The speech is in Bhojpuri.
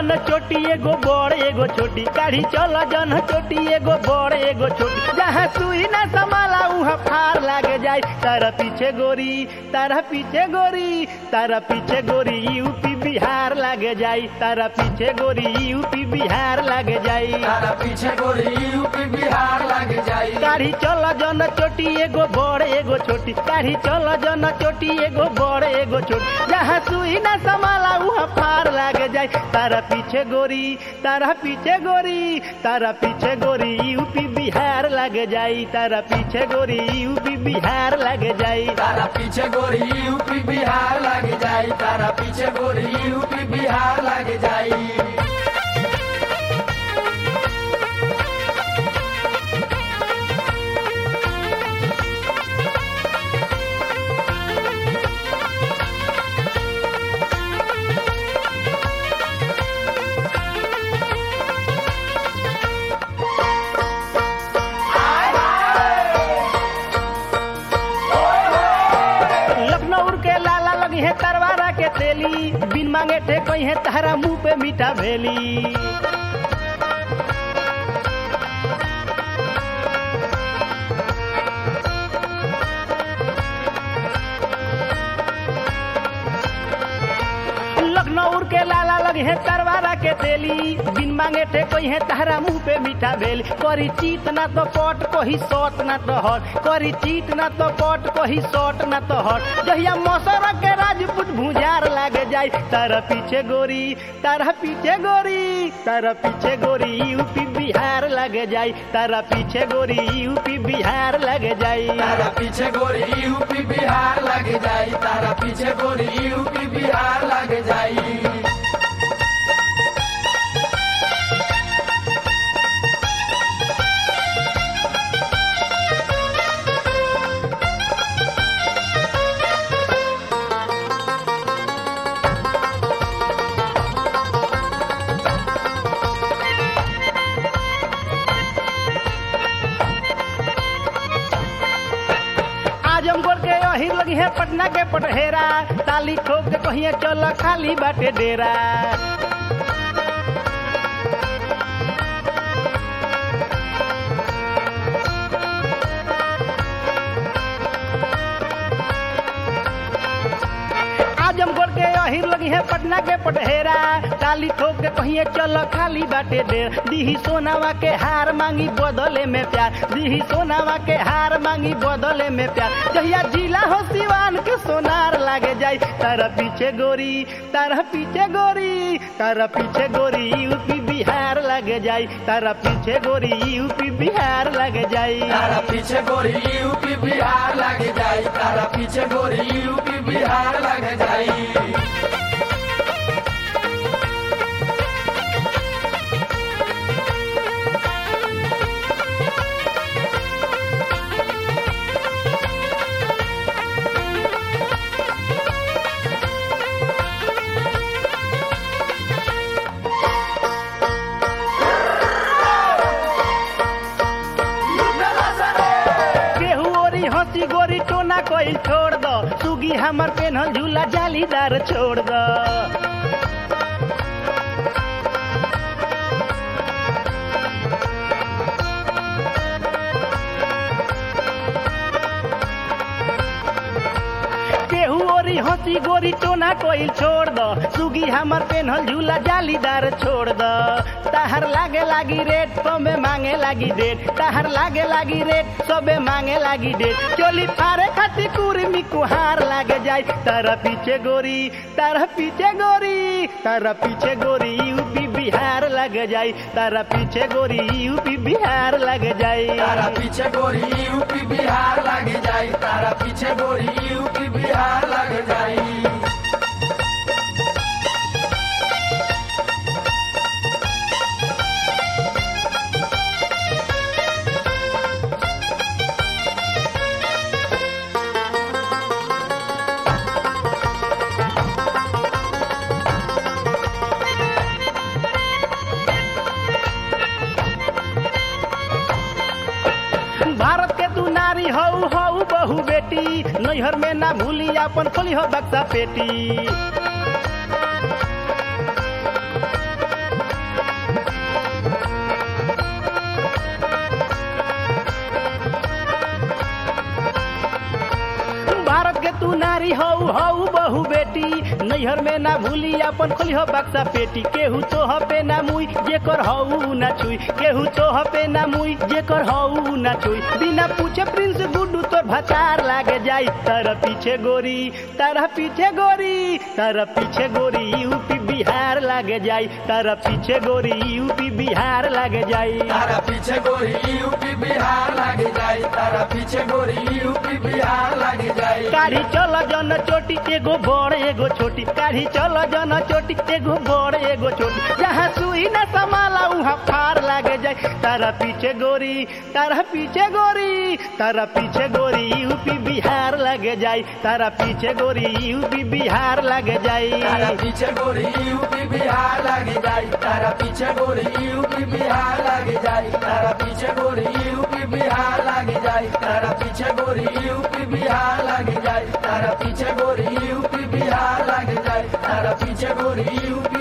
जन चोटी एगो बड़ एगो छोटी काढ़ी चल जन चोटी एगो बड़ एगो छोटी जहाँ सुई ना समाला उहाँ फार लागे जाए तारा पीछे गोरी तारा पीछे गोरी तारा पीछे गोरी यूपी बिहार लागे जाई तारा पीछे गोरी यूपी बिहार लागे जाई तारा पीछे गोरी यूपी बिहार लग जाई काढ़ी चल जन चोटी एगो बड़ एगो छोटी काढ़ी चल जन चोटी एगो बड़ एगो छोटी जहाँ सुई ना समाला उहाँ फार लागे जाए तारा पीछे गोरी तारा पीछे गोरी तारा पीछे गोरी यूपी बिहार लागे जाई तारा पीछे गोरी यूपी बिहार लागे जाई तारा पीछे गोरी यूपी बिहार लग जाई तारा पीछे गोरी यूपी बिहार लग जाई लखनऊ के लाला लगी है तरवारा के तेली बिन मांगे थे कोई है तारा मुंह पे मीठा भेली लखनऊ के लाला लगे है तरवारा के तेली बिन मांगे थे कोई है तारा मुंह पे मीठा भेल करी चीत ना तो पट कोही सट ना तो हट करी चीत ना तो पट कोही सट ना तो हट जहिया मौसर के राजपूत भुजार लागे जाए तारा पीछे गोरी तारा पीछे गोरी तारा पीछे गोरी यूपी बिहार लगे जाए तारा पीछे गोरी यूपी बिहार लगे जाए तारा पीछे गोरी यूपी बिहार लग जाई तारा पीछे गोरी यूपी बिहार लग जाई आजमगढ़ के अहिर लगी है पटना के पटहेरा ताली ठोक के कहिए चल खाली बाटे डेरा आजमगढ़ के अहिर लगी है पटना के पटहेरा ताली ठोक के कहिए चल खाली बाटे डेर दीही सोनावा के हार मांगी बदले में प्यार दीही सोनावा के हार मांगी बदले में प्यार जहिया जिला हो सिवान के सोनार लागे जाई तारा पीछे गोरी तारा पीछे गोरी तारा पीछे गोरी यूपी बिहार लगे जाई तारा पीछे गोरी यूपी बिहार लगे जाई तारा पीछे गोरी यूपी बिहार लग जाई तारा पीछे गोरी यूपी बिहार लग जाई केहू ओरी हंसी गोरी टोना कोई छोड़ दो सुगी हमर पेन्हल झूला जालीदार छोड़ दो केहू ओरी हंसी गोरी टोना कोई छोड़ दो सुगी हमर पेन्हल झूला जालीदार छोड़ दो ताहर लागे लागी रेट सबे मांगे लागी डेट ताहर लागे लागी रेट सबे मांगे लागी डेट चोली फारे खाती कुर्मी कुहार लागे जाए तारा पीछे गोरी तारा पीछे गोरी तारा पीछे गोरी यूपी बिहार लग जाए तारा पीछे गोरी यूपी बिहार लग जाए तारा पीछे गोरी यूपी बिहार लग जाई तारा पीछे गोरी यूपी बिहार लग जाई भारत के तू नारी हऊ हऊ बहु बेटी नैहर में ना भूली अपन खोली हो बक्सा पेटी तू नारी हऊ हऊ बहु बेटी नैहर में ना भूली अपन खोली हो बक्सा पेटी केहू तोह पे ना मुई जेकर हऊ ना छुई केहू तोह पे ना मुई जेकर हऊ ना छुई बिना पूछे प्रिंस गुड्डू तोर भतार लागे जाई तारा पीछे गोरी तारा पीछे गोरी तारा पीछे गोरी यूपी बिहार लागे जाई तारा पीछे गोरी यूपी बिहार लागे जाई तारा पीछे गोरी यूपी बिहार लागे जाई तारा पीछे गोरी यूपी बिहार लागे जाई काढ़ी चल जन चोटी एगो बड़ एगो छोटी काढ़ी चल जन चोटी एगो बड़ एगो छोटी जहाँ सुई न समाला उहाँ फार लागे जाए तारा पीछे गोरी तारा पीछे गोरी तारा पीछे गोरी यूपी बिहार लगे जाई तारा पीछे गोरी यूपी बिहार लगे जाई तारा पीछे गोरी यूपी बिहार लागे जाई तारा पीछे गोरी यूपी बिहार लागे जाई तारा पीछे गोरी यूपी बिहार लागे जाई तारा पीछे गोरी यूपी बिहार लागे जाई तारा पीछे गोरी यूपी बिहार लागे जाई तारा पीछे गोरी यूपी